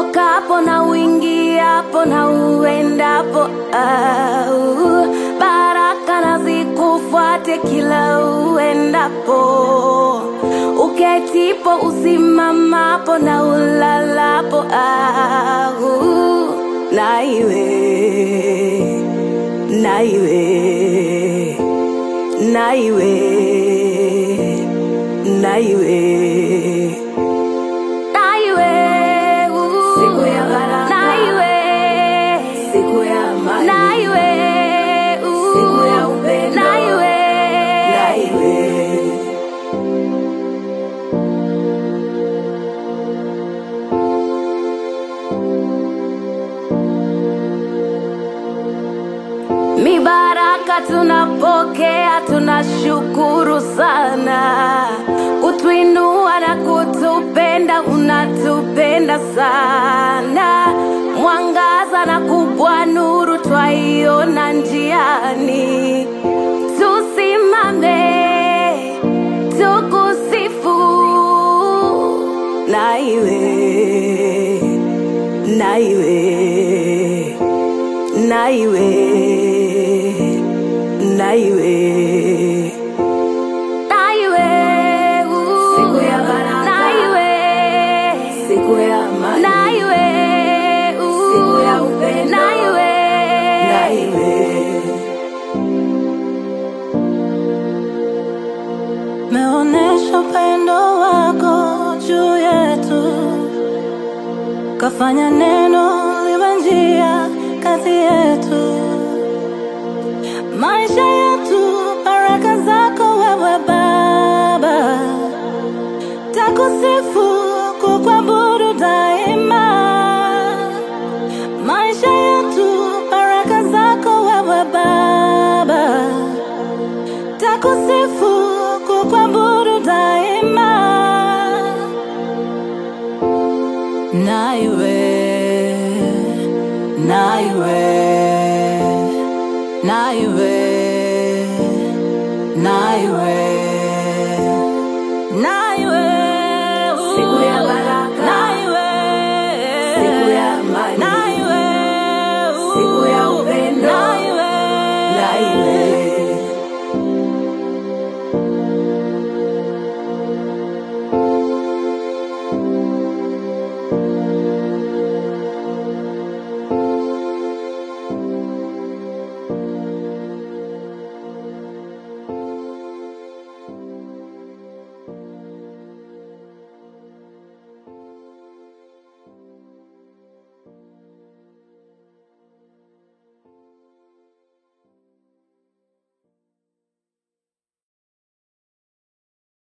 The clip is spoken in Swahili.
utokapo na uingiapo na uendapo, au baraka na zikufuate kila uendapo, uketipo, usimamapo na ulalapo, au na iwe na iwe na iwe na iwe na iwe uh, Siku ya baraka. na iwe siku ya amani, na iwe uh, Siku ya upendo. na iwe na iwe Mibaraka tunapokea, tunashukuru sana, kutuinua na kutupenda, unatupenda sana. Mwangaza na kubwa nuru twaiona njiani, tusimame tukusifu, na iwe na iwe na iwe na iwe na iwe uh, Siku ya baraka. na iwe siku ya amani, na iwe uh, Siku ya upendo. na iwe na iwe meonesha upendo wako juu yetu, kafanya neno liwe njia kati yetu, maisha yetu, baraka zako wewe Baba, takusifu kukuabudu daima, maisha yetu, baraka zako wewe Baba takusifu kukuabudu daima, na iwe na iwe na iwe